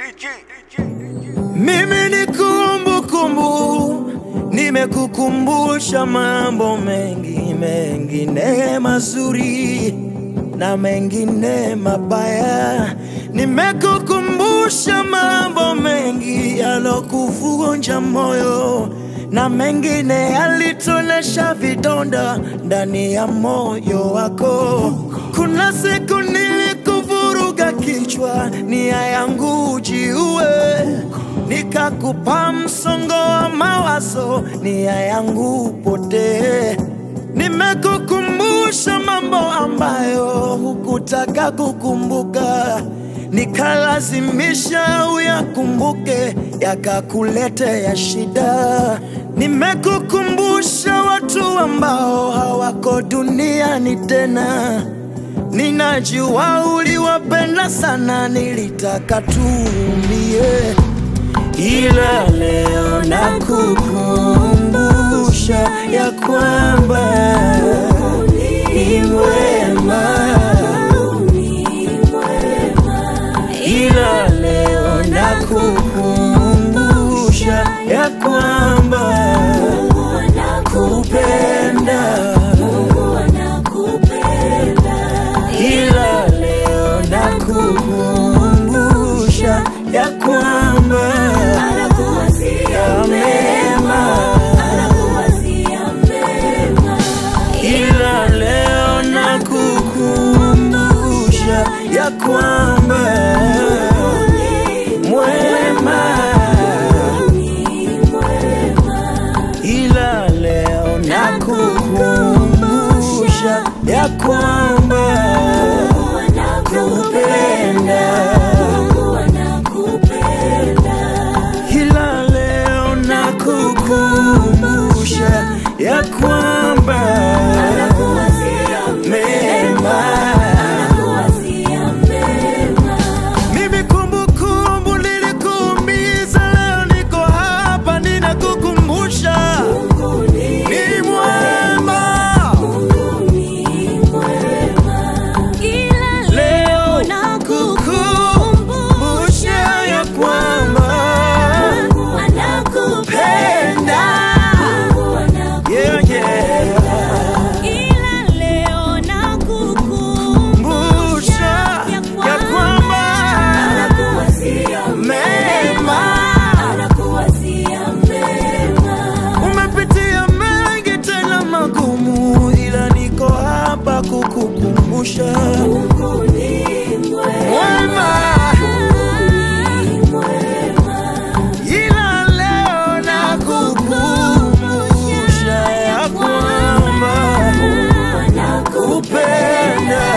Mimi ni kumbukumbu, nimekukumbusha mambo mengi mengine mazuri na mengine mabaya. Nimekukumbusha mambo mengi yalokuvunja moyo na mengine yalitonesha vidonda ndani ya moyo wako. Kuna siku nilikuvuruga kichwa, nia yangu jiue, nikakupa msongo wa mawazo, nia yangu potee. Nimekukumbusha mambo ambayo hukutaka kukumbuka, nikalazimisha uyakumbuke, yakakuletea shida. Nimekukumbusha watu ambao hawako duniani tena, ninajua uliwapenda sana, nilitaka tuumie ila leo nakukumbusha ya kwamba ni mwema, ila leo nakukumbusha ya kwamba kupenda, ila leo nakukumbusha ya kwamba ya mema, ila leo nakukumbusha ya kwamba mwema, ila leo nakukumbusha ya kwamba kupenda ila leo nakukumbusha ya kwamba mema. Mimi kumbukumbu nilikuumiza, leo niko hapa ninakukumbusha ni mwema. Leo nakukumbusha ya kwamba penda yeah, yeah. Kumbusha ya kwamba mema Umepitia mengi tena magumu, ila niko hapa kukukumbusha mwema, ila leo nakukumbusha ya kwamba kupenda